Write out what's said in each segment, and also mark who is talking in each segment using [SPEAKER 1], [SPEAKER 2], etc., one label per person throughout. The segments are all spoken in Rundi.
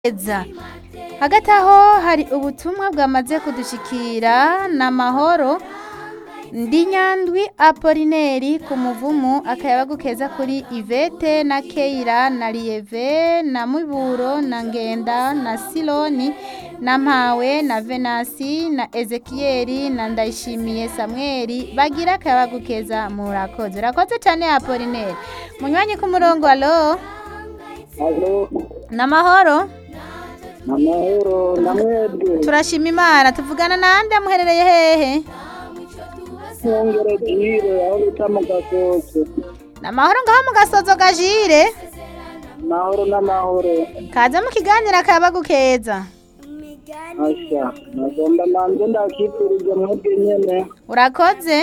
[SPEAKER 1] Eza. hagati aho hari ubutumwa bwamaze kudushikira n'amahoro ndi nyandwi apolineri ku muvumu akayabagu keza kuri ivete na keira na lieve na miburo na ngenda na siloni na mpawe na venasi na ezekiyeli na ndayishimiye samweli bagira akayabagu keza murakoze urakoze cyane apolineri munywanyi ku murongo alo
[SPEAKER 2] Alo,
[SPEAKER 1] n'amahoro
[SPEAKER 2] amahoro namwebwe
[SPEAKER 1] turashima imana tuvugana nande muherereye hehe
[SPEAKER 2] mwongere jire aho bita mu gasozo
[SPEAKER 1] n'amahoro ngaho mu gasozo gajire
[SPEAKER 2] amahoro n'amahoro
[SPEAKER 1] kaze mu kiganiro akayabagu keza
[SPEAKER 2] asha nagomba manze ndakipfurize mwebwe nyene
[SPEAKER 1] urakoze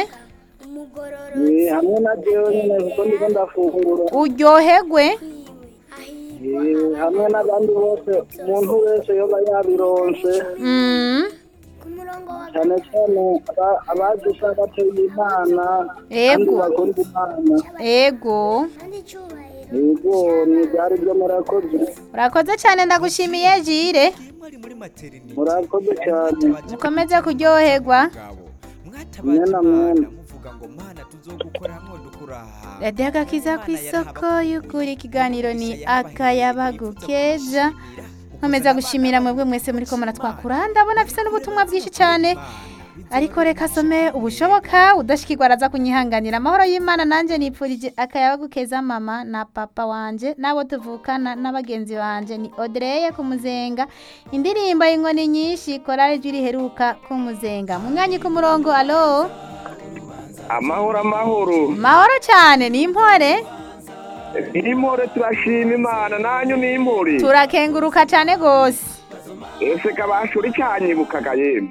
[SPEAKER 2] Eh, hamwe na jewe nyene kuko ndiko ndafungura
[SPEAKER 1] uryoherwe
[SPEAKER 2] Eh, hamwe n'abandi bose umuntu wese yoba yabironse
[SPEAKER 1] Mm,
[SPEAKER 2] cyane cyane aba- abazi sabateye imana kandi
[SPEAKER 1] Yego.
[SPEAKER 2] bakunda imana
[SPEAKER 1] ego
[SPEAKER 2] yego ni byari byo murakoze
[SPEAKER 1] urakoze cyane ndagushimiye jire
[SPEAKER 3] mwari muri materinite
[SPEAKER 2] murakoze cyane
[SPEAKER 1] mukomeze kuryoherwa
[SPEAKER 3] ngabo mwatabaje
[SPEAKER 2] Mwena, mwena.
[SPEAKER 3] imana muvuga ngo mana tuzogukora hamwe dukuraha
[SPEAKER 1] radiyo agakiza ku isoko y'ukuri ikiganiro ni akayabagu keza nkomeza gushimira mwebwe mwese muri ko muratwakura ndabona afise n'ubutumwa bwinshi cyane ariko reka asome ubushoboka udashikirwa araza kunyihanganira amahoro y'imana nanjye nipfurije akayabagu keza mama na papa wanje n'abo tuvukana n'abagenzi banje ni odreye kumuzenga indirimbo y'inkoni nyinshi korale jwi riheruka kumuzenga mu mwanya ku murongo alo
[SPEAKER 4] amahoro amahoro
[SPEAKER 1] mahoro cyane ni impore
[SPEAKER 4] nimore turashima imana nanyu nimure
[SPEAKER 1] turakenguruka cyane rwose
[SPEAKER 4] ese kabashuri cyanyibukaga yemwe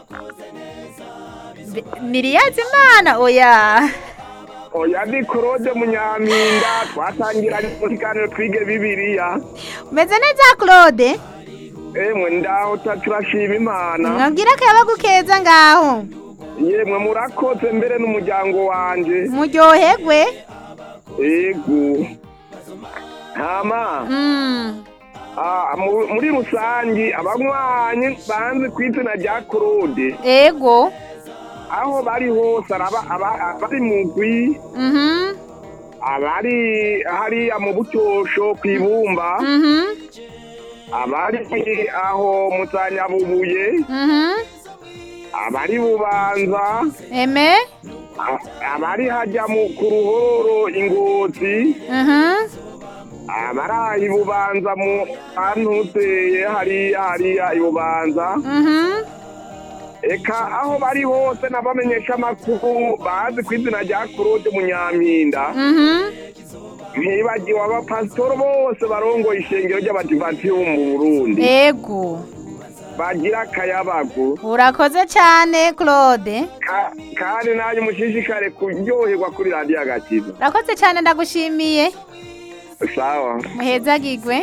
[SPEAKER 1] niriyazi imana oya
[SPEAKER 4] oya ni claude munyampinga twatangiranye mu kiganiro twige bibiliya
[SPEAKER 1] umeze neza claude
[SPEAKER 4] emwe ndaho ta- turashima imana
[SPEAKER 1] mwabwira akayabagu keza ngaho
[SPEAKER 4] yemwe murakoze mbere n'umuryango wanje
[SPEAKER 1] muryoherwe
[SPEAKER 4] ego hama
[SPEAKER 1] Mm,
[SPEAKER 4] ah, mu- muri rusangi abanywanyi banze ku izina rya claude
[SPEAKER 1] ego
[SPEAKER 4] aho bari hose araba aba- abari mugwi
[SPEAKER 1] mhm,
[SPEAKER 4] abari hariya mu bucyosho ku ibumba
[SPEAKER 1] mhm,
[SPEAKER 4] abari aho mu zanyabubuye
[SPEAKER 1] mhm.
[SPEAKER 4] abari bubanza
[SPEAKER 1] eme
[SPEAKER 4] a- abari hajya mu ku ruhororo ingozi
[SPEAKER 1] mhm,
[SPEAKER 4] abari aha ibubanza mu hantu uteye hariya hariya ibubanza
[SPEAKER 1] mhm.
[SPEAKER 4] eka aho bari hose n'abamenyesha amakuru bazi ku izina rya claude munyampinda
[SPEAKER 1] Mhm.
[SPEAKER 4] ntibagiwe abapasitori bose barongoye ishengero ry'abadivanti bo mu burundi
[SPEAKER 1] ego
[SPEAKER 4] bagira akayabagu
[SPEAKER 1] urakoze cyane claude
[SPEAKER 4] Ka- kandi nanjye mushishikare kuryoherwa kuri radiyo agakiza
[SPEAKER 1] urakoze cyane ndagushimiye
[SPEAKER 4] sawa
[SPEAKER 1] muhezagirwe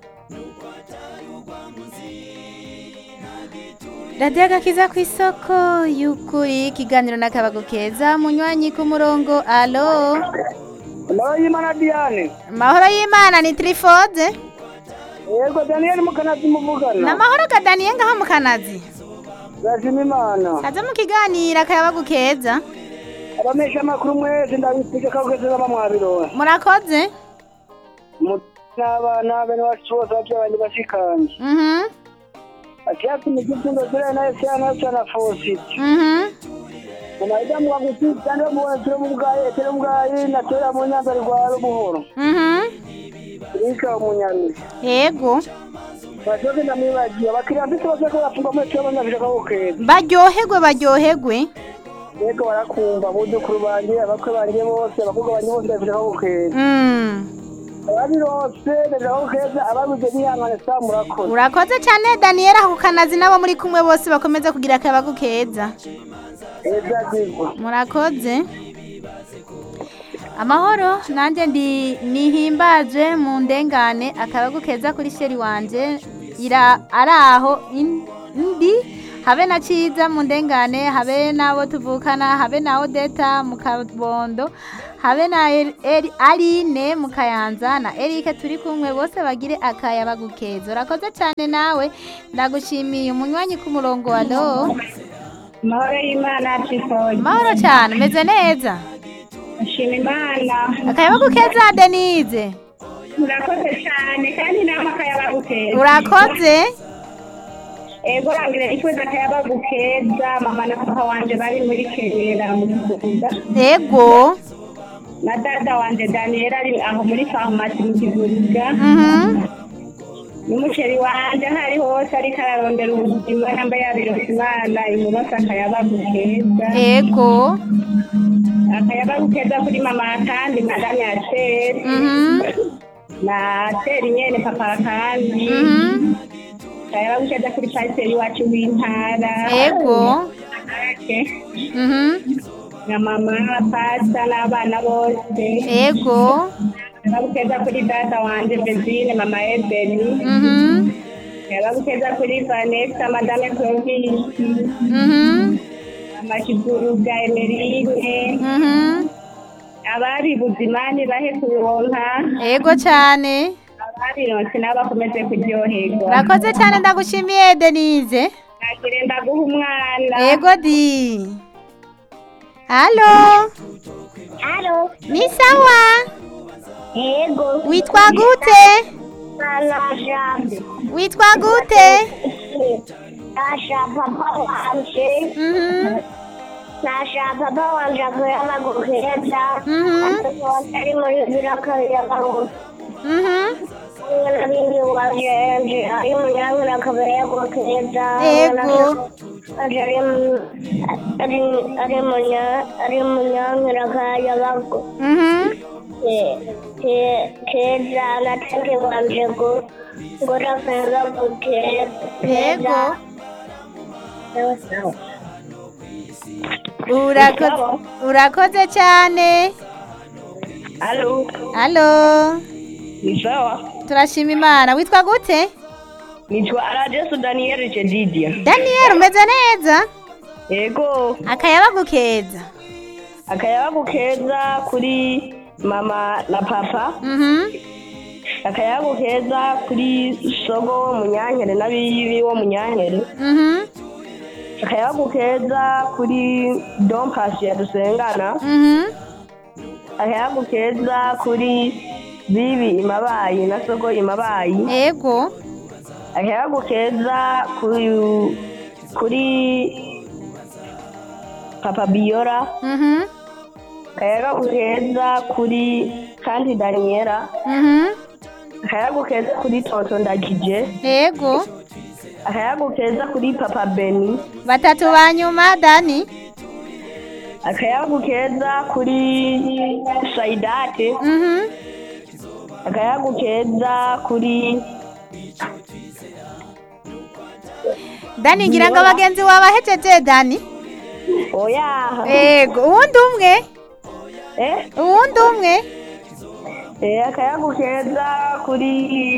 [SPEAKER 1] radiyo agakiza ku isoko y'ukuri ikiganiro n'akabago keza munywanyi ku murongo alo
[SPEAKER 2] amahoro y'imana diane
[SPEAKER 1] amahoro y'imana ni trifode
[SPEAKER 2] yego daniyeli mukanazi muvugana
[SPEAKER 1] n'amahoro gadaniye ngaho mu kanazi
[SPEAKER 2] turashima imana
[SPEAKER 1] kaze mu kiganiro akayabagu keza
[SPEAKER 2] abamesha amakuru mwese ndabifuje ko kwese baba mwabironse
[SPEAKER 1] murakoze
[SPEAKER 2] n'abana bene wacu bose abavyeyi banje bashikanje
[SPEAKER 1] mhm
[SPEAKER 2] ati yapi migifundo zire na ese na ese na fositi
[SPEAKER 1] mhm
[SPEAKER 2] unaida mwa kuti kandi mubona turi mu bwayi turi mu bwayi na turi mu nyanza rwa buhoro
[SPEAKER 1] mhm
[SPEAKER 2] rika umunyamisi
[SPEAKER 1] yego
[SPEAKER 2] basoke ndamwibagiye abakiriya mfite bose ko bafunga muri turi abanyafurika ko keza
[SPEAKER 1] baryoherwe baryoherwe
[SPEAKER 2] yego barakumva abuzukuru banje abakwe banje bose abakobwa banje bose ndabifite ko keza
[SPEAKER 1] Mm.
[SPEAKER 2] ababirose ndabifite ko keza ababuze bihangane sa murakoze
[SPEAKER 1] urakoze cyane daniyeli ako kanazi nabo muri kumwe bose bakomeza kugira akayabagu keza
[SPEAKER 2] eza zigwa
[SPEAKER 1] murakoze amahoro nanjye ndi nihimbaje mu ndengane akabagu keza kuri sheri wanje ira ari aho in- ndi habe na ciza mu ndengane habe n'abo tuvukana habe na odeta mu kabondo habe na Eri- Eri- aline mu kayanza na erike turi kumwe bose bagire akaya bagukeza urakoze cyane nawe ndagushimiye umunywanyi ku murongo wa lo
[SPEAKER 5] amahoro y'imana twifoye
[SPEAKER 1] mahoro cyane umeze neza
[SPEAKER 5] ashima imana
[SPEAKER 1] akaya bagukeza denise
[SPEAKER 5] murakoze cyane kandi nama akayabagukeza
[SPEAKER 1] urakoze
[SPEAKER 5] ego rangire ifuza akayabagukeza mama na papa wanje bari muri kera mu kivuga
[SPEAKER 1] ego
[SPEAKER 5] na dada wanje daniel ari aho muri farumasi mu kivuga
[SPEAKER 1] mhm
[SPEAKER 5] n'umuceri wanje aho ari hose ariko ararondera ubuzima namba yabirose imana imuronse akayabagukeza
[SPEAKER 1] ego
[SPEAKER 5] akayabagukeza kuri mama kandi madame ya seri
[SPEAKER 1] mhm
[SPEAKER 5] na seri nyene papa kandi
[SPEAKER 1] mhm
[SPEAKER 5] akayabagukeza kuri pasiteri iwacu w'intara
[SPEAKER 1] ego
[SPEAKER 5] Ake.
[SPEAKER 1] mhm
[SPEAKER 5] na mama pasta n'abana bose
[SPEAKER 1] ego
[SPEAKER 5] akayabagukeza kuri data wanje bezine mama ebeni
[SPEAKER 1] mhm
[SPEAKER 5] akayabagukeza kuri vanessa madame provisi
[SPEAKER 1] mhm
[SPEAKER 5] mama kivuruga emerine
[SPEAKER 1] mhm
[SPEAKER 5] abari buzimani bahe kuronka
[SPEAKER 1] ego cyane
[SPEAKER 5] ababironse n'abakomeze kuryoherwa
[SPEAKER 1] urakoze cyane ndagushimiye denise
[SPEAKER 5] nagire ndaguha umwana
[SPEAKER 1] ego di halo
[SPEAKER 5] halo
[SPEAKER 1] ni sawa
[SPEAKER 5] yego
[SPEAKER 1] witwa gute
[SPEAKER 5] mwana jambe
[SPEAKER 1] witwa gute
[SPEAKER 5] nasha papa wanje
[SPEAKER 1] mhm
[SPEAKER 5] nasha papa wanje akuyama guheza
[SPEAKER 1] mhm
[SPEAKER 5] ari muri birakabiyagaruka
[SPEAKER 1] mhm
[SPEAKER 5] n'abindi wanje ari munyangira akabaya guheza
[SPEAKER 1] Yego.
[SPEAKER 5] ari ari ari munya ari munyangira akayabago
[SPEAKER 1] mhm
[SPEAKER 5] keza natenge wanje ngo ngorafeza gukeza
[SPEAKER 1] yego urakoze urakoze cyane
[SPEAKER 5] Halo,
[SPEAKER 1] halo
[SPEAKER 5] ni sawa.
[SPEAKER 1] turashima imana witwa gute
[SPEAKER 5] Nitwa Arajesu Daniel Chedidia.
[SPEAKER 1] daniel umeze neza
[SPEAKER 5] Yego,
[SPEAKER 1] akayabagukeza
[SPEAKER 5] akayabagu keza kuri mama na papa,
[SPEAKER 1] mhm
[SPEAKER 5] akayabagu keza kuri sogo munyankere n'abibi wo munyankere,
[SPEAKER 1] mhm
[SPEAKER 5] akayabagu keza kuri Don Pasi ya dusengana,
[SPEAKER 1] mhm
[SPEAKER 5] akayabagu keza kuri bibi imabayi na sogo imabayi,
[SPEAKER 1] ego
[SPEAKER 5] akayabagu keza kuri kuri papa Biora.
[SPEAKER 1] mhm
[SPEAKER 5] akayaga keza kuri kandi daniela
[SPEAKER 1] mhm
[SPEAKER 5] akayaga keza kuri tonto ndagije
[SPEAKER 1] ego
[SPEAKER 5] akayaga keza kuri papa beni
[SPEAKER 1] batatu ba nyuma dani
[SPEAKER 5] akayaga keza kuri saidate
[SPEAKER 1] mhm
[SPEAKER 5] akayaga keza kuri
[SPEAKER 1] dani ngira ngo abagenzi wabahejeje dani
[SPEAKER 5] oya
[SPEAKER 1] ego uwundi umwe
[SPEAKER 5] eh
[SPEAKER 1] uwundi umwe
[SPEAKER 5] eh akayaga keza kuri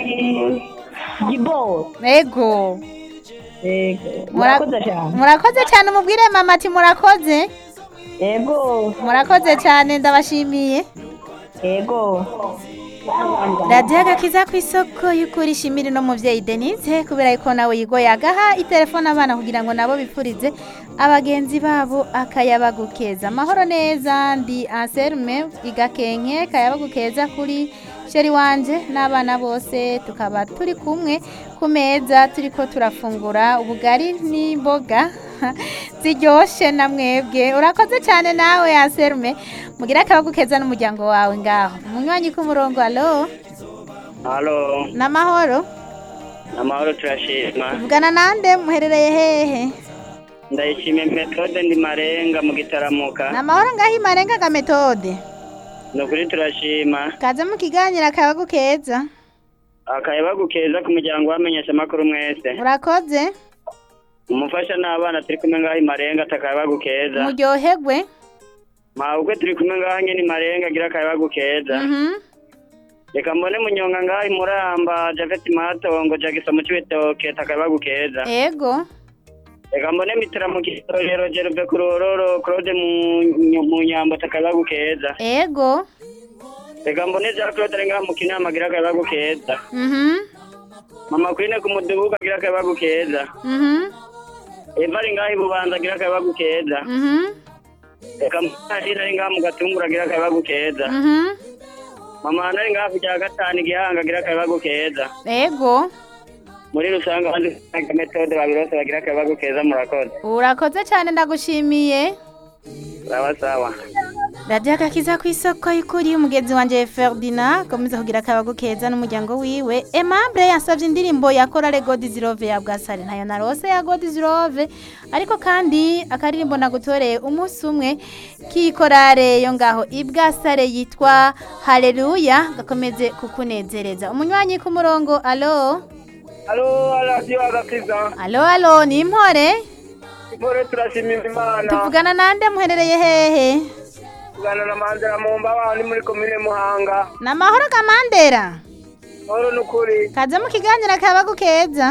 [SPEAKER 5] gibo
[SPEAKER 1] ego
[SPEAKER 5] yego
[SPEAKER 1] Mura-
[SPEAKER 5] murakoze cyane
[SPEAKER 1] murakoze cyane umubwire mama ati murakoze
[SPEAKER 5] yego
[SPEAKER 1] murakoze cyane ndabashimiye
[SPEAKER 5] yego
[SPEAKER 1] radiyo agakiza ku isoko y'ukuri ishimire no mubyeyi denise kubera yuko nawe yigoye agaha itelefone abana kugira ngo nabo bipfurize abagenzi babo akayabagukeza amahoro neza ndi anserume igakenke kayabagukeza kuri sheri wanje n'abana bose tukaba turi kumwe ku meza turi ko turafungura ubugari n'imboga ziryoshye na mwebwe urakoze cyane nawe anserume mugire akabagukeza n'umuryango wawe ngaho umunywanyi k'umurongo alo
[SPEAKER 2] halo
[SPEAKER 1] n'amahoro
[SPEAKER 2] amahoro turashima
[SPEAKER 1] tuvugana nande muherereye hehe
[SPEAKER 2] ndayishimiye metode ndi marenga mu gitaramuka
[SPEAKER 1] ni amahoro ngaho imarenga ga metode
[SPEAKER 2] ni ukuri turashima
[SPEAKER 1] kaze mu kiganiro akabagu keza
[SPEAKER 2] akayabagu keza ku muryango wamenyesha amakuru mwese
[SPEAKER 1] urakoze
[SPEAKER 2] umufasha n'abana turi kumwe ngaho imarenga atakayabagu keza
[SPEAKER 1] muryoherwe
[SPEAKER 2] mahubwo turi kumwe ngaho nyine imarenga agira akayabagu keza
[SPEAKER 1] Mhm.
[SPEAKER 2] reka mbone munyonga ngaho imuramba javeti matongo jagisa mu cibitoke atakayabagu keza
[SPEAKER 1] ego
[SPEAKER 6] reka mbone mitera mu kitorero jeruve ku rororo claude mu mu nyambo akayabagu keza
[SPEAKER 1] ego
[SPEAKER 6] reka mbone jean claude ari ngaha mu kinama agira akayabagu keza
[SPEAKER 1] mhm
[SPEAKER 6] mama kwine ku mudugudu agira akayabagu keza
[SPEAKER 1] mhm
[SPEAKER 6] eva ari ngaha i bubanza agira akayabagu keza
[SPEAKER 1] mhm
[SPEAKER 6] reka mbone ari ngaha mu gatunguru agira akayabagu keza
[SPEAKER 1] mhm
[SPEAKER 6] mama hano ari ngaha ku cya gatanu igihanga agira akayabagu keza
[SPEAKER 1] ego
[SPEAKER 6] muri rusange abandi usanga metode babirose bagira akayabagu keza murakoze
[SPEAKER 1] urakoze cyane ndagushimiye
[SPEAKER 6] sawa sawa
[SPEAKER 1] radiyo agakiza ku isoko y'ukuri umugenzi wanjye ferdinand akomeza kugira akabago keza n'umuryango wiwe emabure yasabye indirimbo ya korale godizirove ya bwasare ntayo na rose ya godizirove ariko kandi akaririmbo nagutoreye umunsi umwe k'ikorale yo ngaho ibwasare yitwa hareruya gakomeze kukunezereza umunywanyi ku murongo alo
[SPEAKER 4] alo radiyo agakiza
[SPEAKER 1] alo alo ni impore
[SPEAKER 4] impore turashimira imana
[SPEAKER 1] tuvugana nande muherereye hehe
[SPEAKER 4] tugana na mandela mu mbabaho ni muri komine muhanga
[SPEAKER 1] ni amahoro kamandera
[SPEAKER 4] oro ni ukuri
[SPEAKER 1] kaze mu kiganiro akabago keza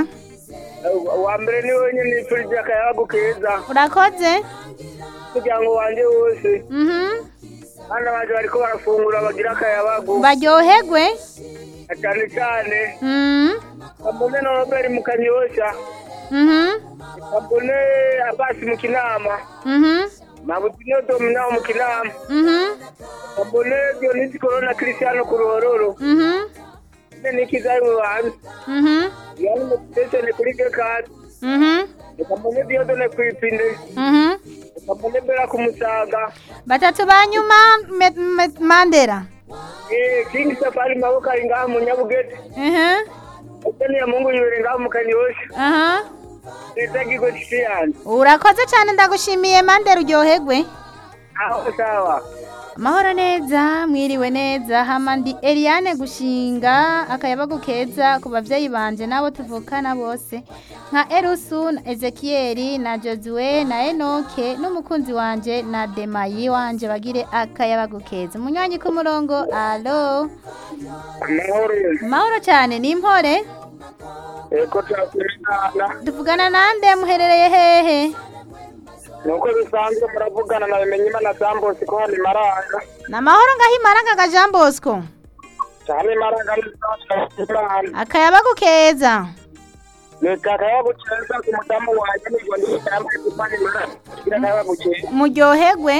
[SPEAKER 4] uwa mbere ni wenyine nifurije akayabagu keza
[SPEAKER 1] urakoze
[SPEAKER 4] umuryango wanjye wose
[SPEAKER 1] mhm
[SPEAKER 4] abana banjye bariko barafungura bagira akayabagu
[SPEAKER 1] baryoherwe
[SPEAKER 4] na cyane cyane
[SPEAKER 1] mhm
[SPEAKER 4] kabone na robert mu kanyosha
[SPEAKER 1] mhm
[SPEAKER 4] kabone abasi mu kinama
[SPEAKER 1] mhm
[SPEAKER 4] mabutino domina mu kinama
[SPEAKER 1] mhm
[SPEAKER 4] kabone dionisi korona christiano ku ruhororo
[SPEAKER 1] mhm
[SPEAKER 4] ne nikizayi mu bantu
[SPEAKER 1] mhm
[SPEAKER 4] yani mu sitesheni kuri gekati
[SPEAKER 1] mhm
[SPEAKER 4] kabone diodone kwipinde
[SPEAKER 1] mhm
[SPEAKER 4] kabone bera ku musaga
[SPEAKER 1] batatu ba nyuma Me- Me- mandera
[SPEAKER 4] eh king safari maboko ari ngaha mu nyabugete
[SPEAKER 1] mhm
[SPEAKER 4] Utani ya mungu yibere ngaha mu kanyosha
[SPEAKER 1] aha
[SPEAKER 4] leta gigo cishiyani
[SPEAKER 1] urakoze cyane ndagushimiye mandera uryoherwe
[SPEAKER 4] aho sawa
[SPEAKER 1] amahoro neza mwiriwe neza hama ndi eliane gushinga akayabagu keza ku babyeyi banje n'abo tuvukana bose nka erusu na ezekiyeli na josue na enoke n'umukunzi wanje na demayi wanje bagire akayabagu keza umunywanyi ku murongo alo
[SPEAKER 4] amahoro
[SPEAKER 1] amahoro cyane ni impore
[SPEAKER 4] eko turakurikana
[SPEAKER 1] tuvugana nande muherereye hehe
[SPEAKER 4] nuko bisanzwe muravugana na bimenye imana sambosi ko hano imaranga
[SPEAKER 1] ni amahoro ngaho imaranga ga jean bosco
[SPEAKER 4] cyane imaranga n'imana
[SPEAKER 1] akayabagu keza
[SPEAKER 4] leta akayabo keza ku mudamu wanjye nibwo ndiyambaye gupana imaranga kugira akayabo keza
[SPEAKER 1] muryoherwe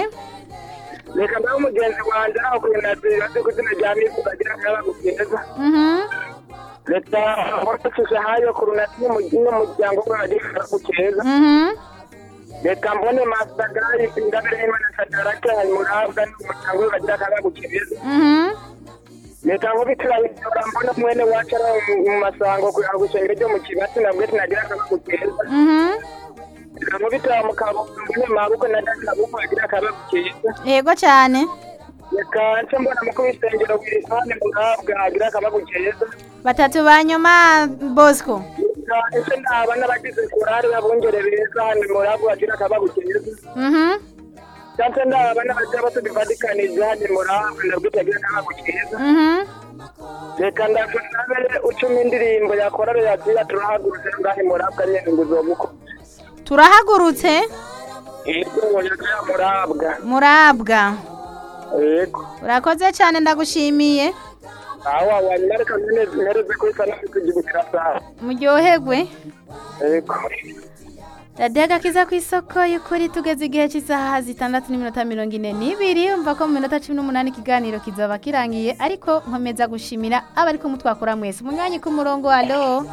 [SPEAKER 4] reka ndabe umugenzi wanjye aho kunazira azi ku izina rya mifuka agira akayabo keza
[SPEAKER 1] mhm
[SPEAKER 4] leta wafashije hayo ku runasi n'umuryango we agira akayabo keza
[SPEAKER 1] mhm
[SPEAKER 4] reka mbone masagari ingabire y'imana sadarake murabwa n'umuryango we bagira akayabo keza
[SPEAKER 1] mhm
[SPEAKER 4] leta nkubitira ibyo mbona mwene wacu ari mu masango kugira ngo isengero ryo mu kibati nabwo tinagira akaboko keza
[SPEAKER 1] mhm
[SPEAKER 4] reka nkubitira mu kaboko mbone maboko na data kaboko agira akaboko keza
[SPEAKER 1] yego cyane
[SPEAKER 4] reka nce mbona mu kubisengero wirisane murabwa agira akaboko keza
[SPEAKER 1] batatu ba nyuma bosco
[SPEAKER 4] reka ese ndaba n'abagize korari babongere beza hano murabwa agira akaboko keza
[SPEAKER 1] mhm
[SPEAKER 4] cyangwa ndaba n'abagira bato bivatikanije hano murabwa nabwo agira akaboko keza
[SPEAKER 1] mhm
[SPEAKER 4] reka ndakunabe ucuma indirimbo ya korari yagira turahagurutse ngahe murabwa nyine ngo uzobuko
[SPEAKER 1] turahagurutse
[SPEAKER 4] yego yakaya murabwa
[SPEAKER 1] murabwa
[SPEAKER 4] yego
[SPEAKER 1] urakoze cyane ndagushimiye
[SPEAKER 4] awa wanyuma reka mpereze kuri sana kugibukira sawa
[SPEAKER 1] muryoherwe
[SPEAKER 4] yego
[SPEAKER 1] radiyo agakiza ku isoko y'ukuri tugeze igihe cy'isaha zitandatu n'iminota mirongo ine n'ibiri umva ko mu minota cumi n'umunani ikiganiro kizaba kirangiye ariko nkomeza gushimira abari kumutwakura mwese umunywanyi ku murongo alo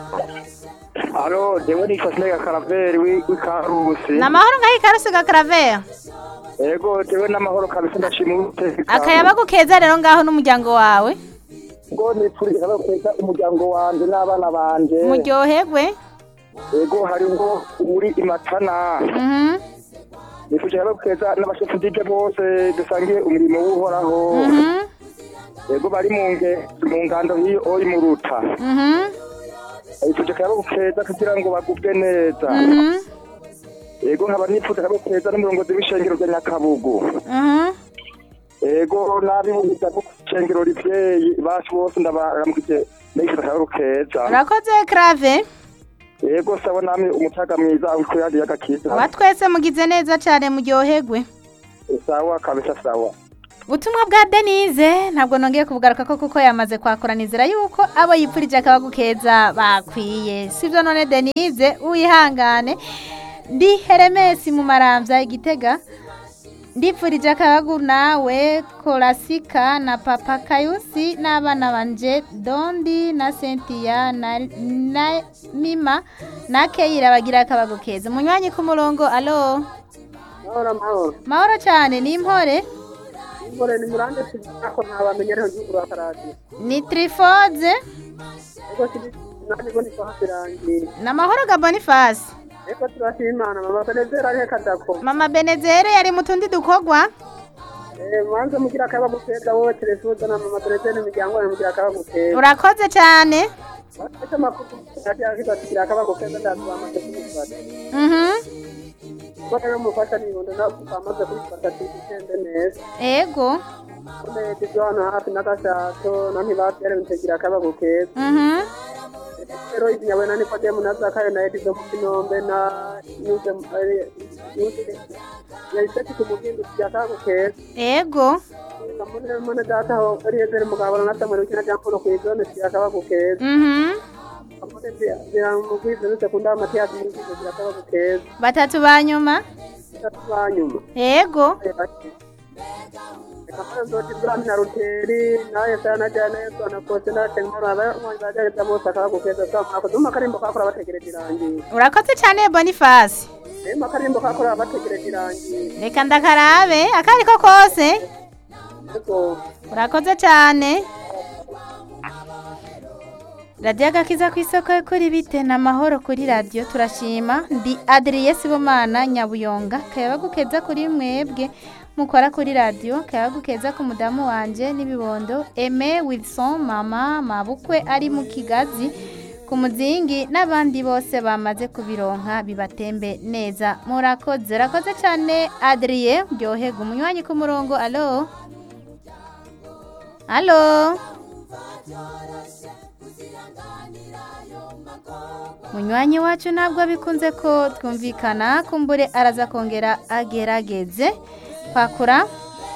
[SPEAKER 4] alo jewe ni Fasinega Karaveri w'Ikarusi
[SPEAKER 1] ni amahoro ngaho ikaruse ga karavera
[SPEAKER 4] yego jewe n'amahoro kabisa ndashima umutekano
[SPEAKER 1] akayabagu keza rero ngaho n'umuryango wawe
[SPEAKER 4] ngo nipfurije kaba kweza umuryango wanje n'abana banje
[SPEAKER 1] muryoherwe
[SPEAKER 4] yego hariho uri imatana
[SPEAKER 1] mhm
[SPEAKER 4] nipfurije kaba kweza n'abashefu dije bose dusangiye umurimo w'uhoraho
[SPEAKER 1] mhm
[SPEAKER 4] yego bari mu nge mu ngando hiyo ori mu ruta
[SPEAKER 1] mhm
[SPEAKER 4] nipfurije kaba keza kugira ngo bagubwe neza
[SPEAKER 1] mhm
[SPEAKER 4] yego nkaba nipfurije kaba keza n'umurongozi w'ishengero rya Nyakabugu
[SPEAKER 1] mhm
[SPEAKER 4] ego nabibuza ko shengero rivyeyi bacu bose ndabaramukije nifite akabaro keza
[SPEAKER 1] urakoze krave
[SPEAKER 2] yego sabo namwe umutaga mwiza kuri radiyo agakiza
[SPEAKER 1] aba twese mugize neza cyane muryoherwe
[SPEAKER 2] sawa kabisa sawa
[SPEAKER 1] ubutumwa bwa denise ntabwo nongeye kubugaruka ko kuko yamaze kwakura nizera yuko abo yipfurije akabagu keza bakwiye sibyo none denise wihangane ndi heremesi mu marambya igitega ndipfurije akabagu nawe korasika na papa kayusi n'abana banje dondi na sentiya na, na mima na keyira bagira akabagu keza munywanyi ku murongo alo
[SPEAKER 2] mahoro mahoro
[SPEAKER 1] mahoro cyane ni impore
[SPEAKER 2] mbore ni murande sinako ntabamenyereho gihugu rwa karadiyo
[SPEAKER 1] ni tirifoze
[SPEAKER 2] ego kiri nanjye ngo ntitwahabirangiye
[SPEAKER 1] ni amahoro ga bonifasi
[SPEAKER 2] ego turashima imana mama benezera arihe kadako
[SPEAKER 1] mama benezere yari mu tundi dukogwa
[SPEAKER 2] mwanze mugira akabagu keza wowe telefuza na mama benezera imiryango yawe mugira akabagu keza
[SPEAKER 1] urakoze cyane
[SPEAKER 2] ese amakuru ati akiza tugira akabagu keza ndazamaze kubifata
[SPEAKER 1] mhm
[SPEAKER 2] kuko rero mufasha nibondo ntabwo twamaze kubifata tugende neza
[SPEAKER 1] ego
[SPEAKER 2] neza ibyo hano hafi n'agashato na ntibatere mutegira akabagu keza
[SPEAKER 1] mhm
[SPEAKER 2] rero izinyawe na nikodemu na zakayo na edizo mu kinombe na yuze yuze yariseti ku mugingo tugira akabagu keza
[SPEAKER 1] ego
[SPEAKER 2] kamune mune data ho eliyezeri mugabo na samuel ukina jampolo ku izone tugira akabagu keza
[SPEAKER 1] mhm
[SPEAKER 2] kamune ziramugwize nusekunda matiyasi mu kigo tugira akabagu keza
[SPEAKER 1] batatu ba nyuma
[SPEAKER 2] batatu ba nyuma
[SPEAKER 1] ego
[SPEAKER 2] kamune nzoti burami na ruteri na yesaya na jana yesu na kose na tenkoro abanywanyi bagereza bose akabagu keza sa mwakoze mu akarimbo kakora bategereje irangiye
[SPEAKER 1] urakoze cyane bonifasi
[SPEAKER 2] rero akarimbo kakora bategereje irangiye
[SPEAKER 1] reka ndakarabe akari ko kose
[SPEAKER 2] ariko
[SPEAKER 1] urakoze cyane radiyo agakiza ku isoko yo kuri bite ni amahoro kuri radiyo turashima ndi adiriye sibomana nyabuyonga kayabagukeza kuri mwebwe mukora kuri radiyo kayabagukeza ku mudamu wanjye n'ibibondo eme wilson mama mabukwe ari mu kigazi ku muzingi n'abandi bose bamaze kubironka bibatembe neza murakoze urakoze cyane adiriye ryohega umunywanyi ku murongo alo alo munywanyi wacu ntabwo bikunze ko twumvikana kumbure araza kongera agerageze kwakura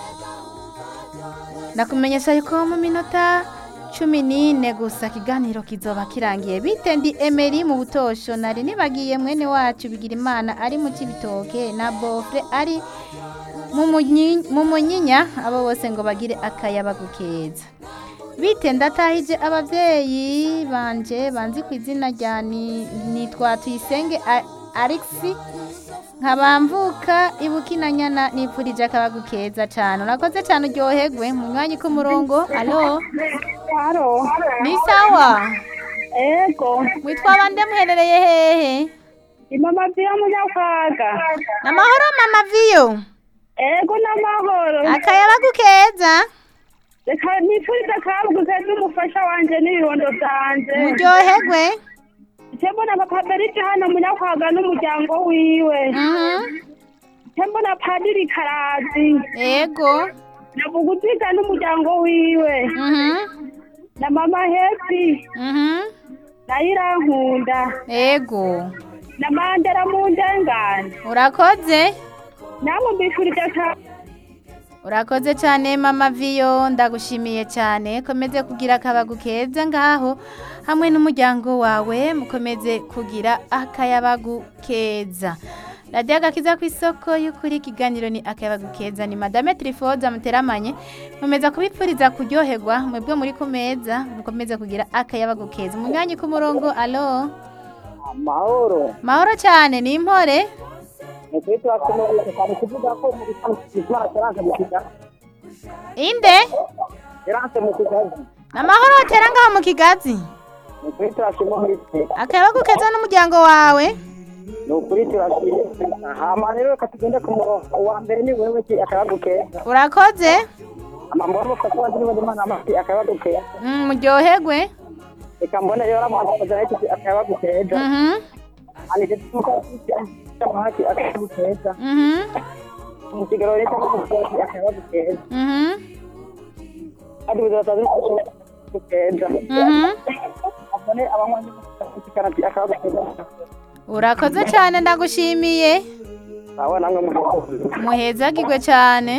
[SPEAKER 1] ndakumenyesha yuko mu minota cumi n'ine gusa ikiganiro kizoba kirangiye bite ndi emeri mu butosho nari nibagiye mwene wacu bigira imana ari mu kibitoke na bofre ari mu munyi- mu munyinya abo bose ngo bagire akayabagu keza bite ndatahije ababyeyi banje banzi ku izina rya ni- nitwa tuyisenge A- alexi nkabamvuka ibukinanyana nipfurije akabagu keza cyane urakoze cyane uryoherwe munywanyi k'umurongo alo
[SPEAKER 5] haro
[SPEAKER 1] ni sawa
[SPEAKER 5] ego
[SPEAKER 1] witwa bande muherereye hehe
[SPEAKER 5] imama vyo munyakwaga
[SPEAKER 1] namahoro mama viyo
[SPEAKER 5] ego n'amahoro
[SPEAKER 1] akayabagu keza
[SPEAKER 5] reka nipfurize akabugu keza umufasha wanje n'ibibondo vyanje
[SPEAKER 1] muryoherwe
[SPEAKER 5] icyo mbona papa berike hano munyakwaga n'umuryango wiwe
[SPEAKER 1] Mhm.
[SPEAKER 5] icyo mbona padiri karazi
[SPEAKER 1] ego
[SPEAKER 5] na buguziga n'umuryango wiwe
[SPEAKER 1] Mhm.
[SPEAKER 5] na mama hepi
[SPEAKER 1] Mhm.
[SPEAKER 5] na irankunda
[SPEAKER 1] ego
[SPEAKER 5] na mandera mu ndengane
[SPEAKER 1] urakoze
[SPEAKER 5] namwe mbifurije akabugu
[SPEAKER 1] urakoze cyane mama viyo ndagushimiye cyane komeze kugira akabagu keza ngaho hamwe n'umuryango wawe mukomeze kugira akayabagu keza radiyo agakiza ku isoko y'ukuri ikiganiro ni akayabagu keza ni madame tirifoza muteramanye mumeza kubipfuriza kuryoherwa mwebwe muri ku meza mukomeze kugira akayabagu keza umunywanyi ku murongo alo
[SPEAKER 2] mahoro
[SPEAKER 1] mahoro cyane ni impore
[SPEAKER 2] ni kuri twakomeye cyane kuvuga ko muri Ismail Terence mu kigazi
[SPEAKER 1] inde
[SPEAKER 2] Terence mu kigazi
[SPEAKER 1] amahoro watera ngaho mu kigazi
[SPEAKER 2] ni kuri turashima muri twe
[SPEAKER 1] akayabagu keza n'umuryango wawe
[SPEAKER 2] ni ukuri turashima hama rero reka tugende ku murongo uwa mbere ni wewe ki akabagu keza
[SPEAKER 1] urakoze
[SPEAKER 2] amambona mufasha wazi niba imana amati akabagu keza
[SPEAKER 1] Mm, muryoherwe
[SPEAKER 2] reka mbone rero amakoza yake akabagu keza
[SPEAKER 1] Mhm,
[SPEAKER 2] anije tumuka amati akabagu keza
[SPEAKER 1] mhm,
[SPEAKER 2] mu kigero rero cy'amakoza akabagu keza
[SPEAKER 1] mhm,
[SPEAKER 2] kandi bizataza akabagu keza
[SPEAKER 1] mhm.
[SPEAKER 2] none abanywanyi b'umusikana ati akabazo keza
[SPEAKER 1] urakoze cyane ndagushimiye
[SPEAKER 2] aba namwe mukozi
[SPEAKER 1] muhezagirwe cyane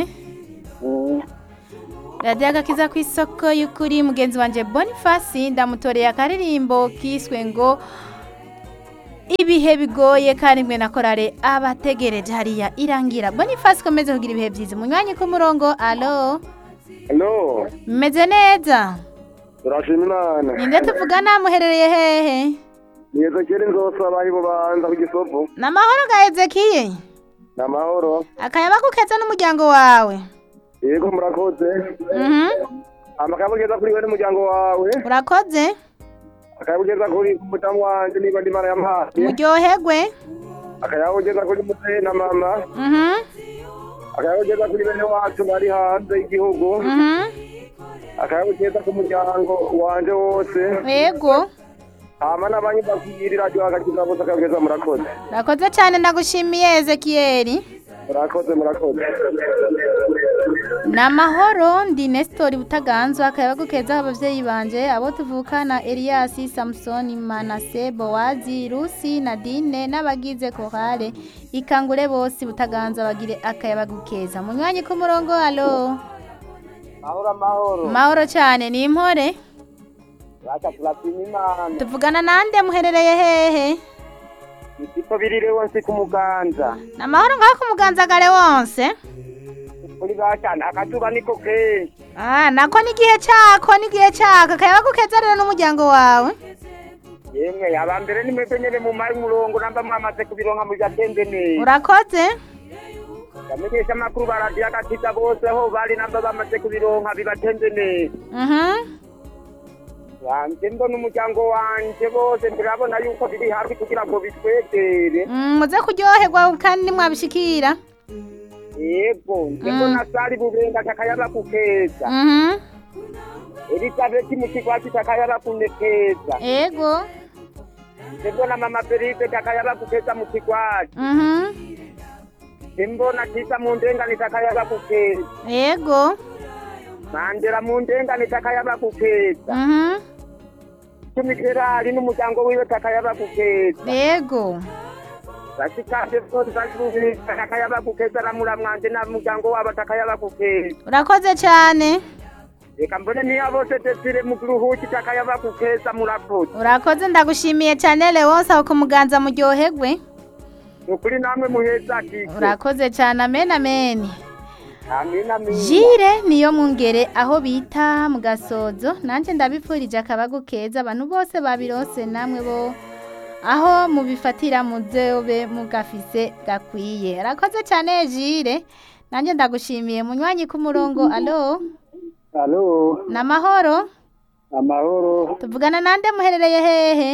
[SPEAKER 1] radiyo agakiza ku isoko y'ukuri mugenzi wanjye boniface ndamutoreye akaririmbo kiswe ngo ibihe bigoye kandi mwe na korale abategereje hariya irangira boniface komeze kugira ibihe byiza munywanyi ku murongo alo
[SPEAKER 4] Hello,
[SPEAKER 1] mumeze neza
[SPEAKER 4] turashima Imana.
[SPEAKER 1] ninde tuvugana muherereye hehe
[SPEAKER 4] Ni Ezekiel Nzosaba ari bubanza ku Gisovu.
[SPEAKER 1] ni amahoro ga ezekiye
[SPEAKER 4] Ni amahoro.
[SPEAKER 1] akayaba gukeza n'umuryango wawe
[SPEAKER 4] Yego murakoze.
[SPEAKER 1] Mhm.
[SPEAKER 4] Amakabugeza kuri we n'umuryango wawe.
[SPEAKER 1] urakoze
[SPEAKER 4] Akayabugeza kuri umudamu wanje niba ndi mara yampaye.
[SPEAKER 1] muryoherwe
[SPEAKER 4] Akayabugeza kuri muteye na mama.
[SPEAKER 1] Mhm.
[SPEAKER 4] Akayabugeza kuri bene wacu bari hanze y'igihugu.
[SPEAKER 1] Mhm.
[SPEAKER 4] Akayabugeza ku muryango wanje wose.
[SPEAKER 1] yego
[SPEAKER 4] Hama n'abanyi bakiri radio agakiza bose akayabugeza murakoze.
[SPEAKER 1] urakoze cyane ndagushimiye ezekiyeri
[SPEAKER 4] Murakoze murakoze.
[SPEAKER 1] ni amahoro ndi nesitori butaganzwa akaba gukeza ababyeyi banje abo tuvukana eliyasi samusoni manase bowazi rusi nadine n'abagize korale ikangure bose butaganzwa bagire akayaba gukeza munywanyi ku murongo alo
[SPEAKER 2] mahoro amahoro
[SPEAKER 1] mahoro cyane ni impore
[SPEAKER 2] baca turashima imana
[SPEAKER 1] tuvugana nande muherereye hehe
[SPEAKER 2] ikipo birire wose ku muganza
[SPEAKER 1] ni amahoro ngaho ku muganzagare wonse
[SPEAKER 2] kuri bacana akazuba niko kenshi
[SPEAKER 1] ah nako n'igihe cyako n'igihe cyako akayaba gukeza rero n'umuryango wawe
[SPEAKER 2] yemwe aba mbere ni mwebwe nyene mu mari umurongo namba mwamaze kubironka mujatembe neza
[SPEAKER 1] urakoze
[SPEAKER 2] bamenyesha amakuru ba radiyo agakiza bose aho bari namba bamaze kubironka bibatembe neza
[SPEAKER 1] mhm
[SPEAKER 2] wanje mbona umuryango wanje bose turabona yuko biri hafi kugira ngo bitwegere
[SPEAKER 1] Mm, muze kuryoherwa kandi nimwabishikira
[SPEAKER 2] yego nje mbona sari bubenga takayaba kukeza
[SPEAKER 1] mhm
[SPEAKER 2] elizabeti mu kigwati takayaba kunekeza
[SPEAKER 1] ego
[SPEAKER 2] nje mbona mama felipe takayaba kukeza mu kigwati
[SPEAKER 1] mhm
[SPEAKER 2] nje mbona kisa mu ndengane takayaba kukeza
[SPEAKER 1] ego
[SPEAKER 2] mandera mu ndengane takayaba kukeza
[SPEAKER 1] mhm
[SPEAKER 2] tumiterali n'umuryango wiwe takayaba kukeza
[SPEAKER 1] ego
[SPEAKER 2] bashikaje bose bari bubenga takayaba kukeza ramura mwanje n'umuryango wabo takayaba kukeza
[SPEAKER 1] urakoze cyane
[SPEAKER 2] reka mbone niyo bose desire mu ruhuki takayaba kukeza murakoze
[SPEAKER 1] urakoze ndagushimiye cyane lewonse aho kumuganza muryoherwe
[SPEAKER 2] ni ukuri namwe muheza kike
[SPEAKER 1] urakoze cyane amen amen
[SPEAKER 2] amina amina
[SPEAKER 1] jire niyo mwungere aho bita mu gasozo nanjye ndabipfurije akabagu keza abantu bose babirose namwe bo aho mubifatira muzobe mugafise gakwiye arakoze cyane jire nanjye ndagushimiye munywanyi ku murongo alo
[SPEAKER 2] alo
[SPEAKER 1] ni amahoro
[SPEAKER 2] amahoro
[SPEAKER 1] tuvugana nande muherereye hehe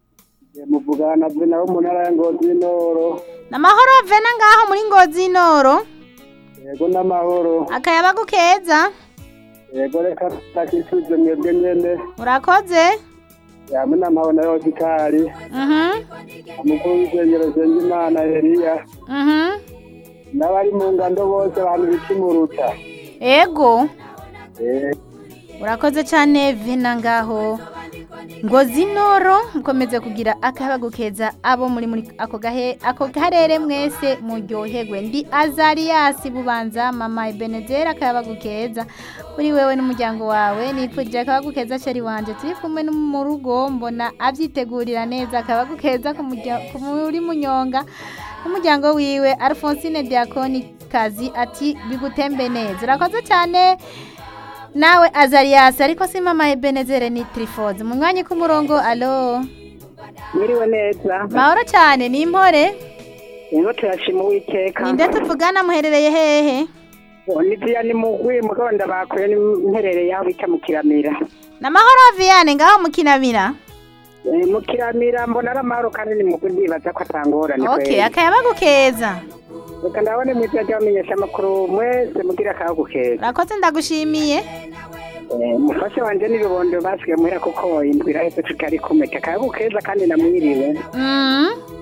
[SPEAKER 2] muvugana na nabo mu ntara ya ngozi y'intoro
[SPEAKER 1] ni amahoro vena ngaho muri ngozi y'inoro
[SPEAKER 2] yego n'amahoro
[SPEAKER 1] akayabagu keza
[SPEAKER 2] yego reka takisubize mwebwe nyene
[SPEAKER 1] urakoze
[SPEAKER 2] yamwe n'amahoro na yosikari
[SPEAKER 1] mhm
[SPEAKER 2] umukuru w'isengero senga imana heriya
[SPEAKER 1] mhm
[SPEAKER 2] n'abari mu ngando bose abantu bikimuruta
[SPEAKER 1] ego
[SPEAKER 2] Eh,
[SPEAKER 1] urakoze cyane vena ngaho ngo zinoro mukomeze kugira akayabagu keza abo muri muri ako gahe ako karere mwese muryoherwe ndi azariyasi bubanza mama ebenezera akayabagu keza kuri wewe n'umuryango wawe nipfurije akayabagu keza sheri wanje turi kumwe no mu rugo mbona abyitegurira neza akayabagu keza ku murya- ku muri munyonga n'umuryango wiwe alphonsine diakoni kazi ati bigutembe neza urakoze cyane nawe azariyasi ariko si mama ebenezere ni tirifozi mu mwanya k'umurongo alo
[SPEAKER 5] mwiriwe neza
[SPEAKER 1] mahoro cyane ni impore
[SPEAKER 5] rero turashima uwiteka
[SPEAKER 1] ninde tuvugana muherereye hehe
[SPEAKER 5] niziya ni mugwi mugonda bakuye n'imperereye aho bita mu kiramira
[SPEAKER 1] ni amahoro viyane ngaho mukinamira
[SPEAKER 5] Eh, mu kiramira mbona ari amahoro kandi ni mugwi ndibaza ko atangorane
[SPEAKER 1] ok akayabagu keza
[SPEAKER 5] reka ndabone mwitwa ry'abamenyesha amakuru mwese mugira akayagu keza
[SPEAKER 1] urakoze ndagushimiye
[SPEAKER 5] Eh, umufasha wanje n'ibibondo basigaye muhera kuko indwi iraheze tutari kumwe akayagu keza kandi namwiriwe
[SPEAKER 1] Mm,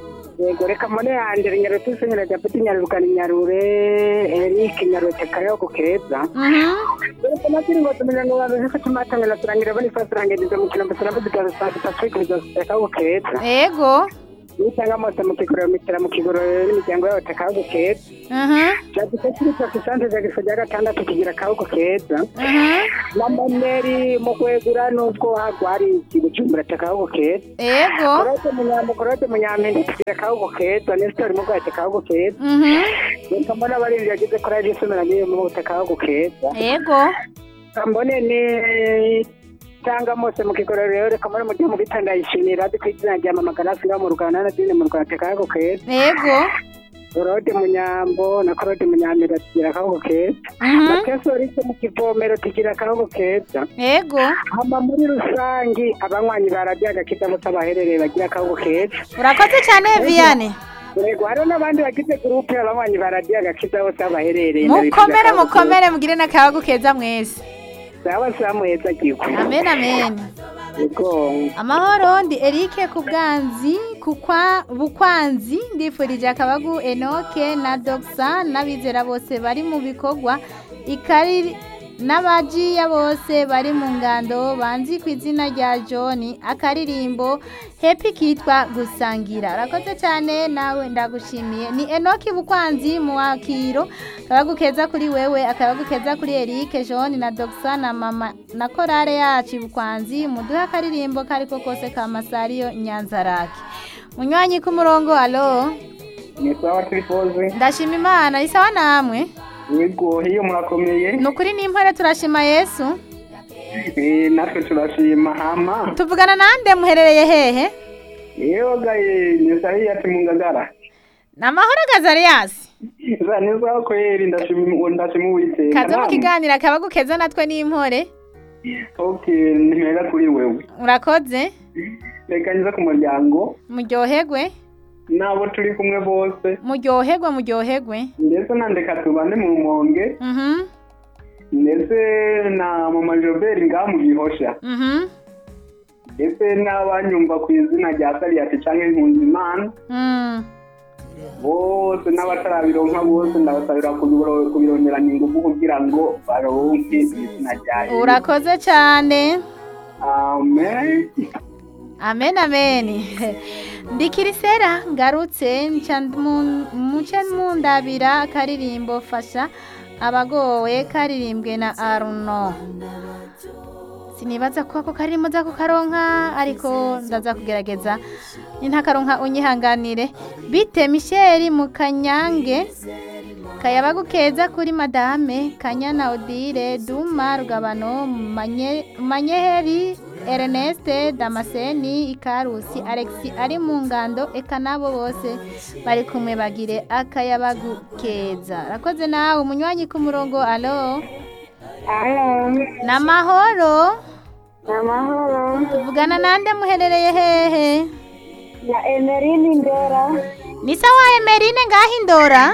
[SPEAKER 5] yego reka mbone yanje nyarutse nyara japeti nyarukana nyarure Eric nyarute kayoko keza
[SPEAKER 1] Mhm.
[SPEAKER 5] reka natiri ngo tumenya ngo babe ko tumatangana turangira bani fasi rangiza mu kintu mbere mbere fasi Patrick kayoko keza
[SPEAKER 1] Ego.
[SPEAKER 5] nisanga mose mu kigoro mitera mu kigoro n'imiryango yabo kayoko keza
[SPEAKER 1] Mhm.
[SPEAKER 5] Jadika kiri kwa kisante za gifo rya gatandatu kigira kayoko keza
[SPEAKER 1] Mhm.
[SPEAKER 5] na maneri mu kwegura nubwo hagwari ikibujumbura kayoko keza
[SPEAKER 1] Ego.
[SPEAKER 5] Korote munyambo korote munyampende kigira kayoko keza nesitori mu bwate kayoko keza
[SPEAKER 1] Mhm.
[SPEAKER 5] reka mbona abarinzi yagize kora y'isomera n'iyo mu butaka aho gukeza
[SPEAKER 1] Ego.
[SPEAKER 5] mbone ni cyangwa mose mu kigororo rero reka mbone mu gihe mu gitanda yishimira adi ku izina rya mama ganasi ngaho mu rwanda na dine mu rwanda teka aho gukeza
[SPEAKER 1] Ego.
[SPEAKER 5] korode munyambo na korode munyamira tugira akaho gukeza
[SPEAKER 1] Mhm.
[SPEAKER 5] matesorite mu kivomero tugira akaho gukeza
[SPEAKER 1] Ego.
[SPEAKER 5] hama muri rusangi abanywanyi ba radiyo agakiza bose abaherereye bagira akaho gukeza
[SPEAKER 1] Urakoze cyane Viane.
[SPEAKER 5] yego hariho n'abandi bagize gurupe abanywanyi ba radiyo agakiza bose aho baherereye
[SPEAKER 1] Mukomere mukomere mugire n'akayago keza mwese.
[SPEAKER 5] sawa sawa muheza gihugu
[SPEAKER 1] Amen amen.
[SPEAKER 5] yego
[SPEAKER 1] Amahoro ndi Eric Kubwanzi kukwa bukwanzi ndifurije akabagu Enoke na Doxa n'abizera bose bari mu bikorwa ikari n'abajiya bose bari mu ngando banzi ku izina rya John akaririmbo Happy kitwa gusangira urakoze cyane nawe ndagushimiye ni Enoki Bukwanzi mu wakiro akabagu keza kuri wewe akabagu keza kuri Eric John na Doxa na mama na korale yacu Bukwanzi muduhe akaririmbo kariko kose ka Masariyo Nyanzarake munywanyi ku murongo alo
[SPEAKER 4] ni sawa turipoze
[SPEAKER 1] ndashima Imana isawa namwe
[SPEAKER 4] yego hiyo murakomeye
[SPEAKER 1] ni ukuri n'impore turashima Yesu
[SPEAKER 4] Eh, natwe turashima hama
[SPEAKER 1] tuvugana nande muherereye hehe
[SPEAKER 4] yewe gaye ni sahiya ati mu ngagara
[SPEAKER 1] ni amahoro Gazarias
[SPEAKER 4] za ni sawa kweri ndashima ndashima uwiteka
[SPEAKER 1] kaze mu
[SPEAKER 4] namwe?
[SPEAKER 1] kiganiro akabagu keza natwe n'impore
[SPEAKER 4] okay nimera kuri wewe
[SPEAKER 1] urakoze
[SPEAKER 4] reka nza ku muryango
[SPEAKER 1] muryoherwe
[SPEAKER 4] n'abo turi kumwe bose
[SPEAKER 1] muryoherwe muryoherwe
[SPEAKER 4] ndetse na ndeka tubane mu rumonge
[SPEAKER 1] mhm
[SPEAKER 4] ndetse na mama joberi ngaha mu gihosha
[SPEAKER 1] mhm
[SPEAKER 4] ndetse n'abanyumva ku izina rya sariyati cyangwa impunzimana
[SPEAKER 1] mm.
[SPEAKER 4] bose n'abatarabironka bose ndabasabira kubiro- kubironderanya ingufu kugira ngo baronke izina rya Yesu.
[SPEAKER 1] urakoze cyane
[SPEAKER 4] amen
[SPEAKER 1] amen amen ndikirisera ngarutse nca mu- muce mundabira akaririmbo fasha abagowe karirimbwe na aruno sinibaza ko ako karirimbo nza kukaronka ariko ndaza kugerageza nintakaronka unyihanganire bite misheri mu kanyange kayabagu keza kuri madame kanyana odile duma rugabano Manye- manyeheri erneste damascene ikarusi alexi ari mu ngando eka nabo bose bari kumwe bagire akayabagu keza rakoze nawe umunywanyi ku murongo alo
[SPEAKER 5] alo
[SPEAKER 1] namahoro
[SPEAKER 5] amahoro
[SPEAKER 1] tuvugana nande muherereye hehe
[SPEAKER 5] na emerini ndera
[SPEAKER 1] ni sawa emerine ngaho indora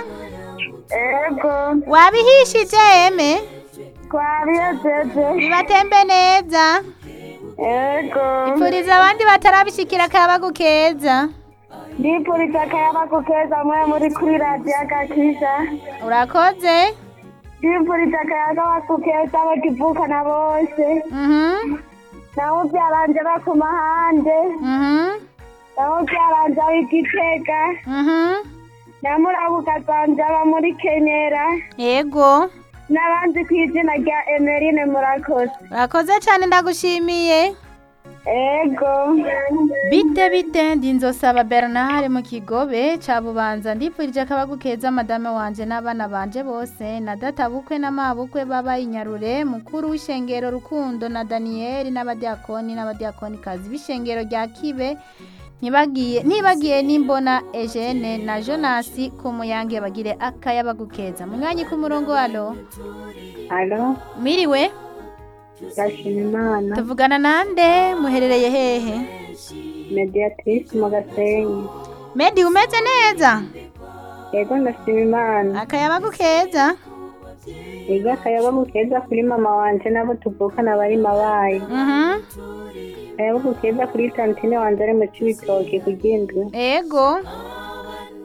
[SPEAKER 5] ego
[SPEAKER 1] wabihishije eme
[SPEAKER 5] twabiyejeje
[SPEAKER 1] bibatembe neza
[SPEAKER 5] ego
[SPEAKER 1] ipfuriza abandi batarabishikira akayabagu keza
[SPEAKER 5] ndipuriza akayabagu keza mwe muri kuri radiyo agakiza
[SPEAKER 1] urakoze
[SPEAKER 5] ndipuriza akayabagu keza bakivukana bose
[SPEAKER 1] mhm
[SPEAKER 5] nabo byaranje ku mahande
[SPEAKER 1] mhm
[SPEAKER 5] nabo byaranje igitega
[SPEAKER 1] mhm
[SPEAKER 5] namurabuka zanje aba muri kenyera
[SPEAKER 1] yego
[SPEAKER 5] n'abandi ku izina rya emerine murakoze
[SPEAKER 1] urakoze cyane ndagushimiye
[SPEAKER 5] ego
[SPEAKER 1] bite bite ndi nzosaba bernard mu kigobe ca bubanza ndipfurije akabagu keza madame wanje n'abana banje bose na data bukwe n'amabukwe baba inyarure mukuru w'ishengero rukundo na daniyeli n'abadiakoni n'abadiakonikazi b'ishengero rya kibe ntibagiye ntibagiye n'imbona Eugene na Jonasi ku muyange bagire akayabagu keza munywanyi ku murongo alo
[SPEAKER 5] alo
[SPEAKER 1] miriwe
[SPEAKER 5] ndashima imana
[SPEAKER 1] tuvugana nande muherereye hehe
[SPEAKER 5] mediatrice mu gasenyi
[SPEAKER 1] Medi umeze neza
[SPEAKER 5] ego ndashima imana
[SPEAKER 1] akayabagu keza
[SPEAKER 5] ego akayabagu keza kuri mama wanje n'abo tuvukana bari mabaye
[SPEAKER 1] mhm
[SPEAKER 5] akayabagu keza kuri tantine wanje ari mu cibitoki kugindwe
[SPEAKER 1] ego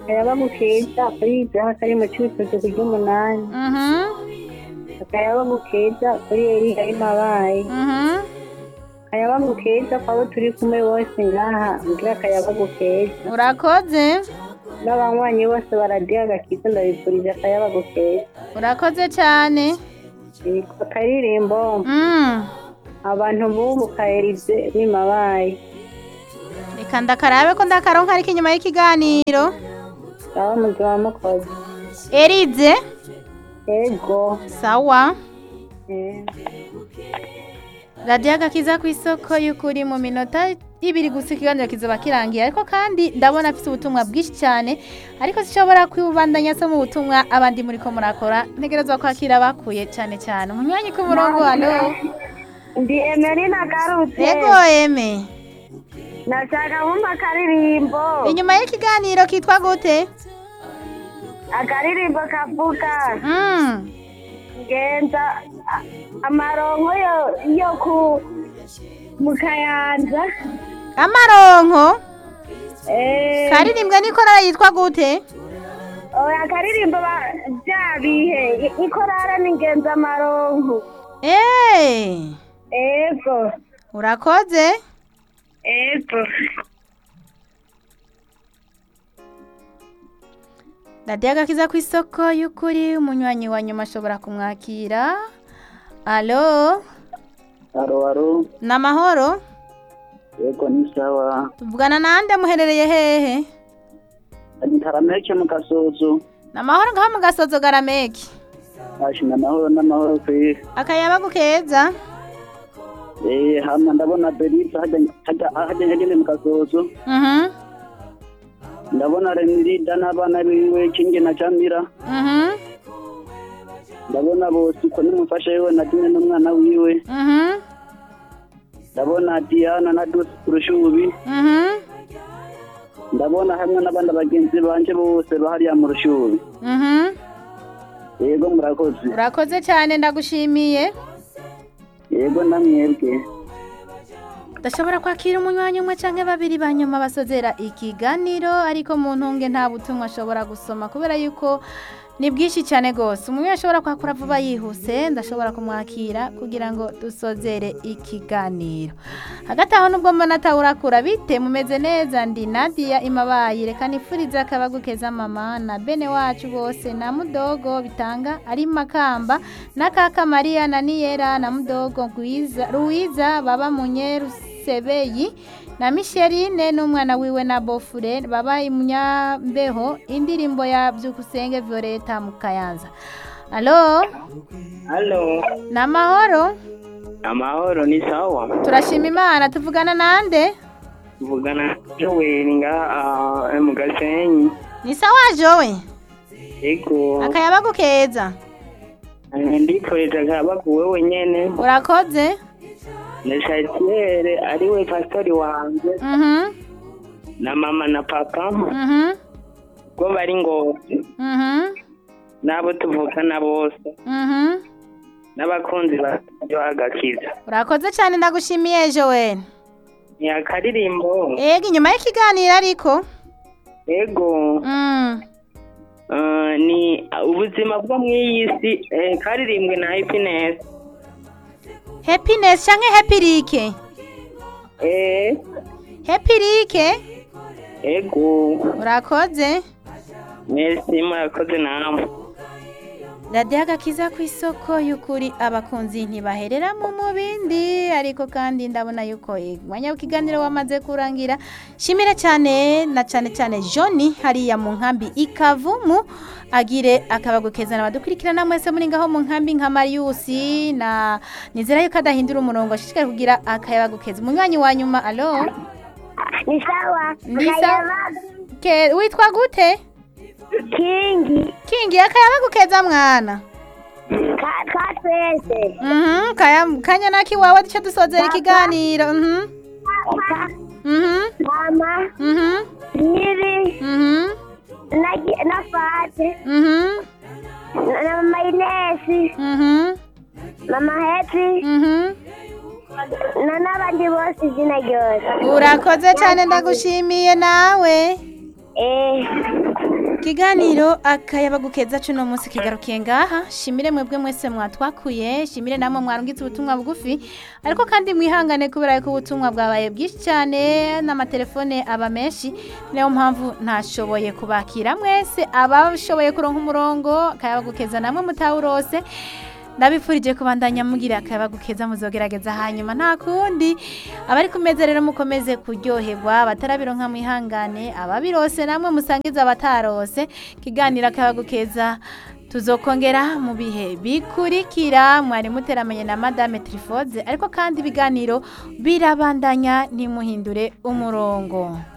[SPEAKER 5] akayabagu keza kuri ibyaha kari mu cyuzuzo ku ry'umunani
[SPEAKER 1] Mhm.
[SPEAKER 5] akayabagu keza kuri eriya imabaye
[SPEAKER 1] Mhm.
[SPEAKER 5] akayabagu keza kwabo turi kumwe bose ngaha mbwira akayabagu keza
[SPEAKER 1] urakoze
[SPEAKER 5] n'abanywanyi bose baradiye agakiza ndabifurije akayabagu keza
[SPEAKER 1] urakoze cyane
[SPEAKER 5] Yego, akaririmbo
[SPEAKER 1] Mm.
[SPEAKER 5] abantu bubu kaerize bimabaye
[SPEAKER 1] reka ndakarabe ko ndakaronka ariko inyuma y'ikiganiro
[SPEAKER 5] aba muzima mukoze
[SPEAKER 1] erize
[SPEAKER 5] ego
[SPEAKER 1] sawa
[SPEAKER 5] eh.
[SPEAKER 1] radiyo agakiza ku isoko y'ukuri mu minota ibiri gusa ikiganiro kizoba kirangiye ariko kandi ndabona afite ubutumwa bwinshi cyane ariko zishobora kwibandanya so mu butumwa abandi muri ko murakora ntegerezwa kwakira bakuye cyane cyane umunywanyi ku murongo hano
[SPEAKER 5] ndi emerina garutse
[SPEAKER 1] yego eme
[SPEAKER 5] nashaka kumva akaririmbo
[SPEAKER 1] inyuma y'ikiganiro kitwa gute
[SPEAKER 5] akaririmbo kavuga
[SPEAKER 1] Mm.
[SPEAKER 5] ngenza a- amaronko yo yo ku mu kayanza
[SPEAKER 1] amaronko
[SPEAKER 5] eh
[SPEAKER 1] karirimbwe n'ikorara yitwa gute
[SPEAKER 5] oya akaririmbo ba- bya bihe I- ikorara ni ngenza amaronko
[SPEAKER 1] eee
[SPEAKER 5] ego
[SPEAKER 1] urakoze
[SPEAKER 5] ego
[SPEAKER 1] radiyo agakiza ku isoko y'ukuri umunywanyi wa nyuma ashobora kumwakira alo
[SPEAKER 4] aro aro
[SPEAKER 1] ni amahoro
[SPEAKER 4] yego ni sawa
[SPEAKER 1] tuvugana nande muherereye hehe
[SPEAKER 4] ntarameke mu gasozo
[SPEAKER 1] ni amahoro ngaho mu gasozo garameki
[SPEAKER 4] ashinga amahoro n'amahoro kuri
[SPEAKER 1] akayabagu keza
[SPEAKER 4] eh hama ndabona Beriza hajya hajya hajya hagende mu gasozo
[SPEAKER 1] mhm
[SPEAKER 4] ndabona Renirida n'abana biwe Kinge na Camira
[SPEAKER 1] mhm
[SPEAKER 4] ndabona bose ko nimufashe yewe na Dine n'umwana wiwe
[SPEAKER 1] mhm
[SPEAKER 4] ndabona Diana na Dose Kurushubi
[SPEAKER 1] mhm
[SPEAKER 4] ndabona hamwe n'abandi bagenzi banje bose bahariya mu Rushubi
[SPEAKER 1] mhm
[SPEAKER 4] yego murakoze
[SPEAKER 1] urakoze cyane ndagushimiye
[SPEAKER 4] yego namwebwe
[SPEAKER 1] ndashobora kwakira umunywanyi umwe cyangwa babiri ba nyuma basozera ikiganiro ariko mu ntunge nta butumwa ashobora gusoma kubera yuko ni bwinshi cyane rwose umuntu ashobora kwakura vuba yihuse ndashobora kumwakira kugira ngo dusozere ikiganiro hagati aho nubwo mbona atawurakura bite mumeze neza ndi nadia imabayi reka nifurize akabagukeza mama na bene wacu bose na mudogo bitanga ari makamba na kaka mariya na niyera na mudogo Rwiza- ruwiza baba munyerusebeyi na misherine n'umwana wiwe na bofure baba imunyambeho indirimbo ya byukusenge violeta mu kayanza alo
[SPEAKER 6] halo
[SPEAKER 1] ni amahoro
[SPEAKER 6] amahoro ni sawa
[SPEAKER 1] turashima imana tuvugana nande
[SPEAKER 6] tuvugana joel ngaha mu gasenyi
[SPEAKER 1] ni sawa jowe
[SPEAKER 6] yego
[SPEAKER 1] akayabagu keza
[SPEAKER 6] ndikoreje akabagu wewe nyene
[SPEAKER 1] urakoze
[SPEAKER 6] na shatiere ariwe pastori wanje
[SPEAKER 1] mhm
[SPEAKER 6] na mama na papa
[SPEAKER 1] mhm
[SPEAKER 6] bo bari ngozi
[SPEAKER 1] mhm
[SPEAKER 6] n'abo tuvukana bose
[SPEAKER 1] mhm
[SPEAKER 6] n'abakunzi baryo agakiza
[SPEAKER 1] urakoze cyane ndagushimiye jowe
[SPEAKER 6] ni akaririmbo
[SPEAKER 1] ega inyuma y'ikiganiro ariko
[SPEAKER 6] yego
[SPEAKER 1] mm.
[SPEAKER 6] eh, ni ubuzima bwo mu iyi si eh, karirimbwe na happiness
[SPEAKER 1] happiness canke happirike
[SPEAKER 6] eh
[SPEAKER 1] happirike
[SPEAKER 6] ego
[SPEAKER 1] urakoze
[SPEAKER 6] merci murakoze namwe
[SPEAKER 1] radiyo agakiza ku isoko y'ukuri abakunzi ntibaherera mu mubindi ariko kandi ndabona yuko umwanya w'ikiganiro wamaze kurangira shimira cyane na cyane cyane joni hariya mu nkambi ikavumu agire akabagukeza abadukurikirana mwese muri ngaho mu nkambi nka mariyusi na nizera yuko adahindura umurongo ashishikari kugira akayabagukeza umunywanyi wa nyuma alo
[SPEAKER 5] ni sawa
[SPEAKER 1] Ni sawa. Ke- witwa gute
[SPEAKER 5] kingi
[SPEAKER 1] kingi akayabagukeza mwana
[SPEAKER 5] ka ka twese
[SPEAKER 1] Mhm, kaya kanya naki wawe duce dusozera ikiganiro. Mhm.
[SPEAKER 5] ka
[SPEAKER 1] Mhm.
[SPEAKER 5] mama
[SPEAKER 1] Mhm.
[SPEAKER 5] niri
[SPEAKER 1] Mhm.
[SPEAKER 5] na na fate
[SPEAKER 1] Mhm.
[SPEAKER 5] na na mama inesi
[SPEAKER 1] Mhm.
[SPEAKER 5] mama heti
[SPEAKER 1] Mhm.
[SPEAKER 5] na n'abandi bose izina ryose
[SPEAKER 1] Urakoze cyane ndagushimiye nawe.
[SPEAKER 5] eh
[SPEAKER 1] Ikiganiro akayabagu keza cuno munsi kigarukiye ngaha shimire mwebwe mwese mwatwakuye shimire namwe mwarungitse ubutumwa bugufi ariko kandi mwihangane kubera ko ubutumwa bwabaye bwinshi cyane n'amatelefone aba menshi niyo mpamvu ntashoboye kubakira mwese abashoboye kuronka umurongo akayabagu keza namwe mutawurose ndabifurije kubandanya mugira akayabagu keza muzogerageza hanyuma nta kundi abari ku meza rero mukomeze kuryoherwa abatarabironka mwihangane ababirose namwe musangiza abatarose kiganira akayabagu keza tuzokongera mu bihe bikurikira mwari muteramenye na madame Trifode ariko kandi ibiganiro birabandanya ntimuhindure umurongo